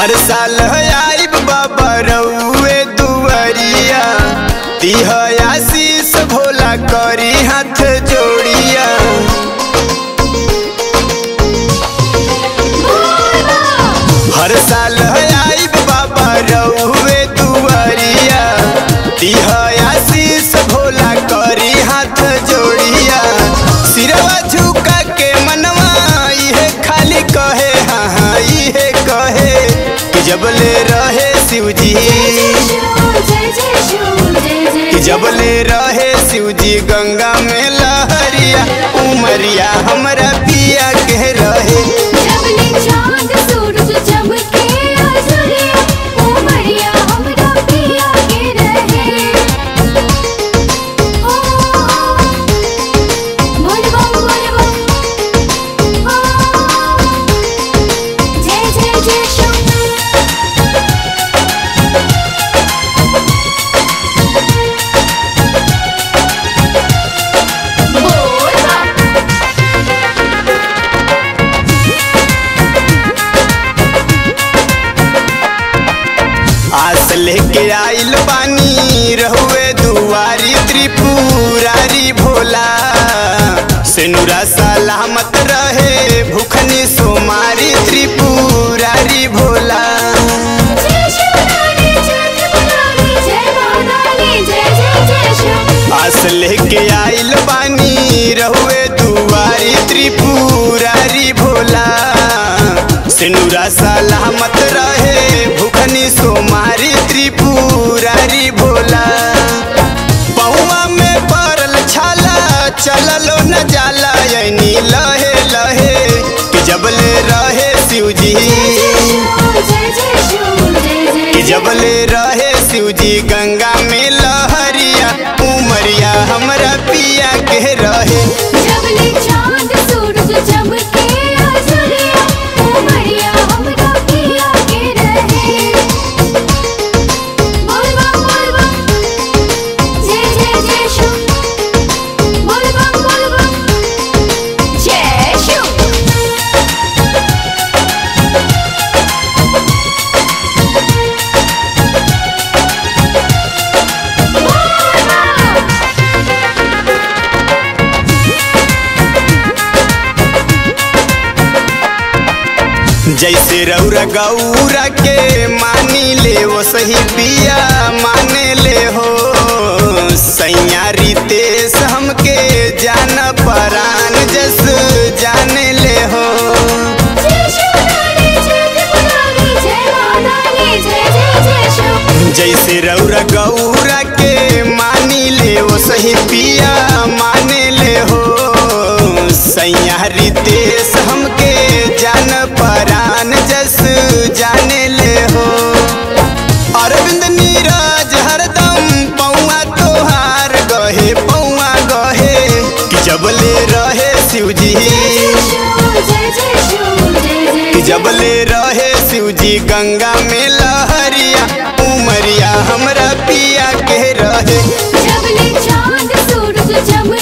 हर साल आइब बाबा रउए दुआरिया दिह आशीष भोला करी हाथ जोड़िया हर साल आइब बाबा रउए दुआरिया दिह आशीष भोला करी हाथ जोड़िया सिरवा झुका के मनवा इहे खाली कहे हाँ हाँ इहे कहे कि जबले रहे शिवजी कि जबले रहे शिवजी गंगा में लहरिया उमरिया हमरा पिया के रहे जय जय जय शंकर आस लेके आइल पानी रहुए दुआरी त्रिपुरारी भोला सेनुरा सलामत रहे भूखनी सोमारी त्रिपुरारी भोला जय शिवरानी जय त्रिपुरारी जय महारानी जय जय जय शिव आस लेके आइल पानी रहुए दुआरी त्रिपुरारी भोला सिनुरा सलामत रहे भूखनी सोमारी त्रिपुरारी भोला पौवा में पड़ल छाला चललो न जाला यनी लहे लहे कि जबले रहे शिवजी जय जय शिव जय जय कि जबले रहे शिवजी गंगा में लहरिया उमरिया हमरा पिया के रहे जबले चांद सूरज चमके आजुरिया उमरिया हमरा पिया के रहे बोल बम बोल बम जय जय जय शिव बोल बम बोल बम जय शिव जैसे रौरा गौरा के मानी ले वो सही पिया माने ले हो सैया रितेश हमके जान परान जस जाने ले हो जय शिवरानी जय त्रिपुरारी जय महारानी जय जय जय शिव जैसे रौरा गौरा के मानी ले वो सही पिया माने ले हो सैया रितेश हमके जान परान जस जाने ले हो अरविंद नीरज हरदम पौआ तोहार गहे पौआ गहे कि जबले रहे शिवजी जय जय शिव जय जय कि जबले रहे शिवजी गंगा में लहरिया उमरिया हमरा पिया के रहे जबले चांद सूरज चमके